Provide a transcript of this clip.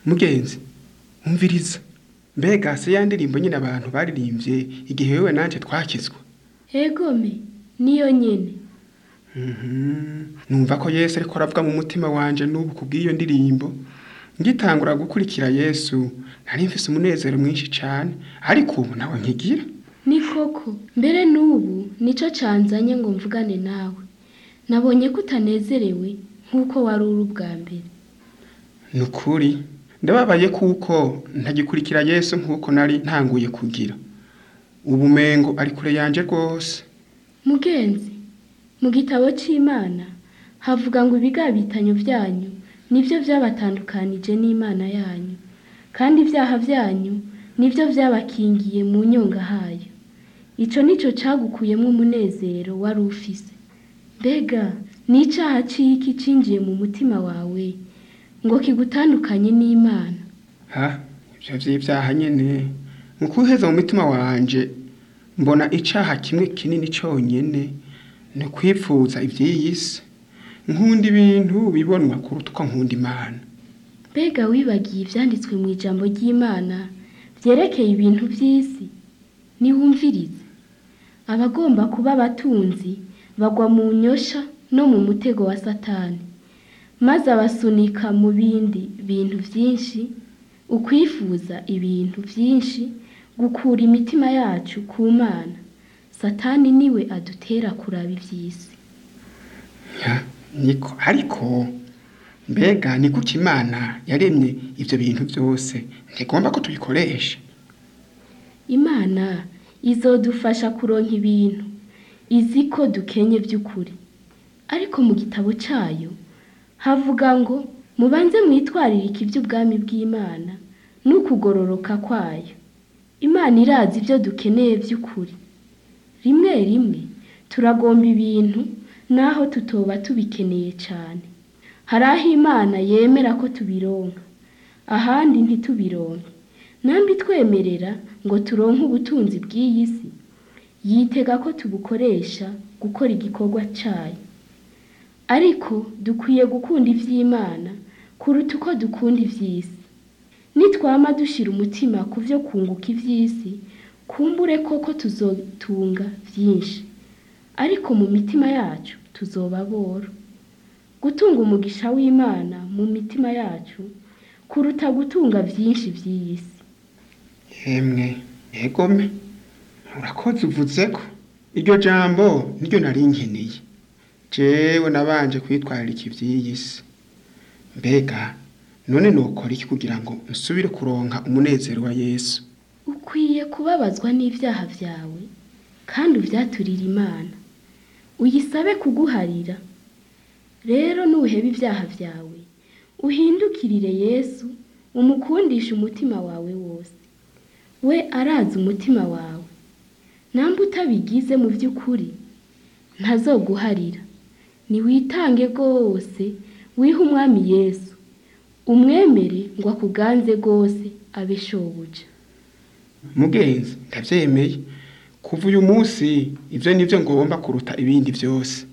mugenzi umviriza mbega se ya ndirimbo nyine abantu baririmbye igihe wewe nanje twakizwa egome niyo nyene Mhm. numva ko yesu ariko aravuga mu mutima wanje n'ubu kubw'iyo ndirimbo ngitangura gukurikira yesu nari mfise umunezero mwinshi cane ariko ubu nawe nkigira ni koko mbere n'ubu nico canzanye ngo mvugane nawe nabonye ko utanezerewe nk'uko wari uri ubwa mbere ni ukuri ndababaye kuko ntagikurikira yesu nk'uko nari ntanguye kugira ubu mengo ari kure yanje rwose mugenzi mu gitabo c'imana havuga ngo ibigabitanyo vyanyu nivyo vyabatandukanije n'imana yanyu kandi ivyaha vyanyu nivyo vyabakingiye mu nyonga hayo ico nico cagukuyemwo umunezero wari ufise mbega ni icaha ciki cinjiye mu mutima wawe ngo kigutandukanye n'imana ha ivyo vy'ivyaha nyene mu kuheza mu mutima wanje mbona icaha kimwe kinini conyene ni kwipfuza ivy'iyi si nkunda ibintu bibonwa kuruta uko nkunda imana mbega wibagiye ivyanditswe mu ijambo ry'imana vyerekeye ibintu vy'isi niwumvirize abagomba kuba abatunzi bagwa mu nyosha no mu mutego wa satani maze abasunika mu bindi bintu vyinshi ukwifuza ibintu vyinshi gukura imitima yacu ku mana satani niwe adutera kuraba ivy'isi Ya, niko ariko mbega ni kuki imana yaremye ivyo bintu vyose ntigomba ko tubikoresha imana izodufasha kuronka ibintu izi ko dukenye by'ukuri ariko mu gitabo cayo havuga ngo mubanze mwitwaririke iby'ubwami bw'imana n'ukugororoka kwayo imana irazi ibyo dukeneye by'ukuri rimwe rimwe turagomba ibintu naho tutoba tubikeneye cyane hari aho imana yemera ko tubironka ahandi ntitubironke nambi twemerera ngo turonke ubutunzi bw'iyi si yitega ko tubukoresha gukora igikorwa cayo ariko dukwiye gukunda ivy'imana kuruta uko dukunda ivy'isi nitwama dushira umutima ku vyo kunguka ivy'isi kumbure koko tuzotunga vyinshi ariko mu mitima yacu tuzoba boro gutunga umugisha w'imana mu mitima yacu kuruta gutunga vyinshi vy'iyi si yemwe yegome urakoze uvuze ko iryo jambo niryo nari nkeneye jewe nabanje kwitwararika ivy'iyi si mbega none nokora iki kugira ngo nsubire kuronka umunezero wa yesu ukwiye kubabazwa n'ivyaha vyawe kandi uvyaturire imana uyisabe kuguharira rero nuheba ivyaha vyawe uhindukirire yesu umukundishe umutima wawe wose we arazi umutima wawe namba utabigize mu vy'ukuri ntazoguharira niwitange rwose wihe umwami yesu umwemere ngo akuganze rwose abe shobuja mugenzi ndavyemeye kuva uyu munsi ivyo nivyo ngomba kuruta ibindi vyose